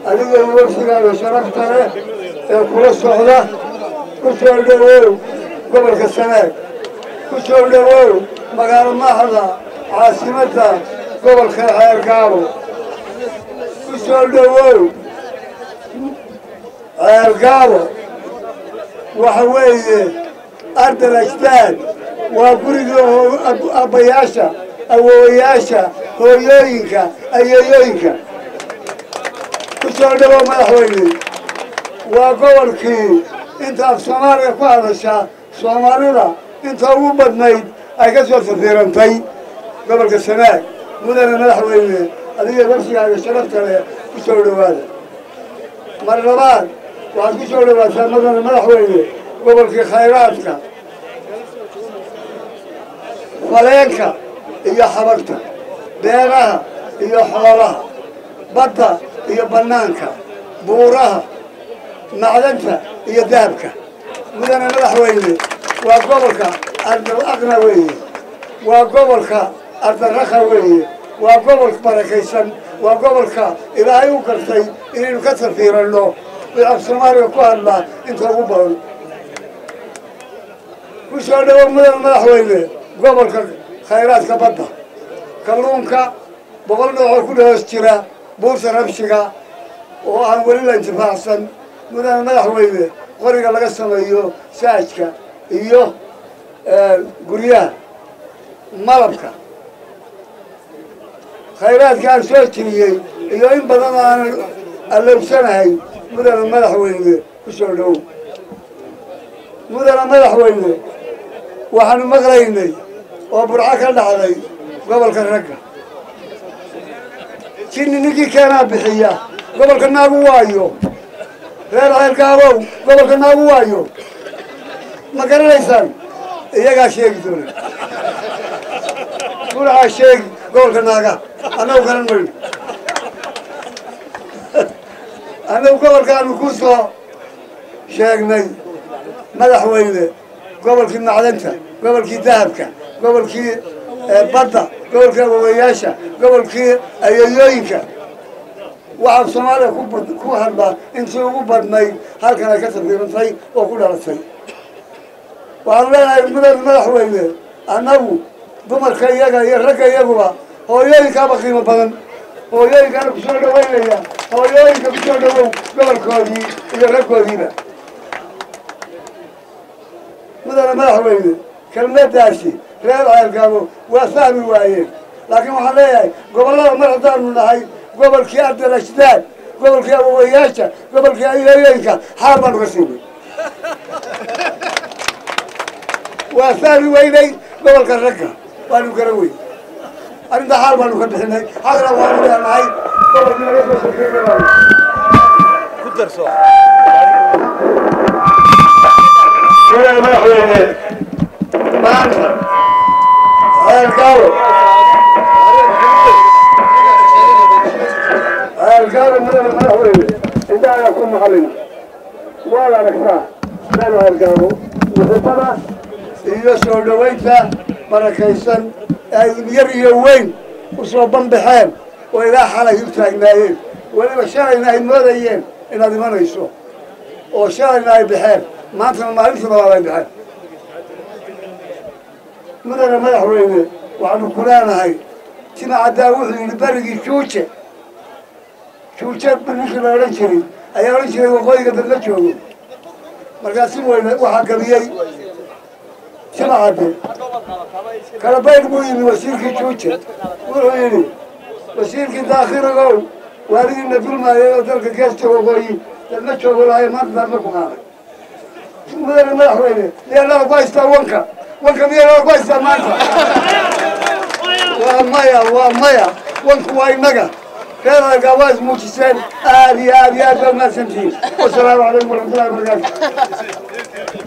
adiga wafdigaaga sharafta leh ee kula socda ku soo dhowow gobolka sanaag ku soo dhowow magaalo maaxda caasimadda gobolka ceergaabo ku soo dhowow ceergaabo waxa weeye ardal ajdaad waa gurigii abbayaasha awoowayaasha hooyooyinka ayeeyooyinka ku soo dhowow madaxweyne waa gobolkii inta af soomaaliga ku hadashaa soomaalida inta ugu badnayd ay ka soo safiirantay gobolka sanaag mudane madaxweyne adiga wafsigaaga sharafta leh ku soo dhowaada mar labaad waxaad ku soo dhowaataa mudane madaxweyne gobolkii khayraadka faleenka iyo xabagta beeraha iyo xoolaha badda iyo bannaanka buuraha macdanta iyo dahabka mudane madaxweyne waa gobolka ardal aqna weeye waa gobolka ardaraka weeye waa gobol barakaysan waa gobolka ilaahay u gartay inaynu ka safiiranno af soomaaliga ku hadlaa inta ugu badan ku soo dhowow mudane madaxweyne gobolka khayraadka badda kalluunka boqol noocoo ku dhahoos jira buurta rabshiga oo aan weli la intifaacsan mudane madaxweyne qoriga laga sameeyo saajka iyo guryaha malabka khayraadka aan soo jiriyey iyo in badan oo aanan allowsanahay mudane madaxweyne ku soo dhowow mudane madaxweyne waxaanu maqlaynay oo burco ka dhacday gobolka ragga jinni ninkii keenaa bixiya gobolka naagu waayo reer ceelgaabow gobolka naagu waayo ma garanaysaan iyagaa sheegi doona burcaa sheegi gobolka naaga annagu garan mayno annagu gobolkaanu ku soo sheegnay madaxweyne gobolkii macdanta gobolkii dahabka gobolkii badda gobolkii awowayaasha gobolkii ayeeyooyinka waxaa soomaaliya ku hadlaa intii ugu badnayd halkan ay ka safiirantay oo ku dhalatay waxaanu leenahay mudane madaxweyne annagu dumarka iyaga iyo ragga iyaguba hooyooyinkaaba qiimo badan hooyooyinkaana ku soo dhaweynaya hooyooyinka ku soo dhawow gobolkoodii iyo raggoodiiba mudane madaxweyne kelmadaasi reer ceelgaabo waa fahmi waayeen laakiin waxaan leeyahay gobollada mar haddaanu nahay gobolkii ardal ajdaad gobolkii awowayaasha gobolkii ayeeyooyinka xaal baanu ka siinay waa fahmi weynay gobolka ragga waanu garan weyn arrinta xaal baanu ka bixinay xaqna waanu leenahay gobolkii laga soo safiirinayo ku darso mudane madaxweyne maanta ceelgaabo ceelgaabo mudane madaxweyne indhahayaa ku maqlina waad aragtaa meel ceelgaabo muxibada iyo soo dhowaynta barakaysan ay yar iyo weyn u soo banbaxeen oo ilaa xalay u taagnaayeen weliba shalayna ay moodayeen inaad imanayso oo shalayna ay baxeen maantana maalintii labaad ay baxeen mudane madaxweyne waxaanu ku leenahay tima caddaa wuxuu yidhi berigii juuje juuje ninkii la odhan jiray ayaa odhan jiray waqooyiga dad la joogo markaasi weyne waxaa gabiyey tima cadde kala baydh buu yimi wasiirkii juuje wuxuu yidhi wasiirkii daakhiligow waaligiina dulmaayay oo dalka geesta waqooyi dad la joogo lahay maanta daadma ku qaaday mudane madaxweyne miyaa ku haystaa wanka wanka miyaa ku haystaa maanta waa maya waa maya wanku waa innaga reeralka waa ismuujiseen aad iyo aad iyo aad baa mahadsantihiin wasalaamu calaykum waraxmatullahi wabarakaatu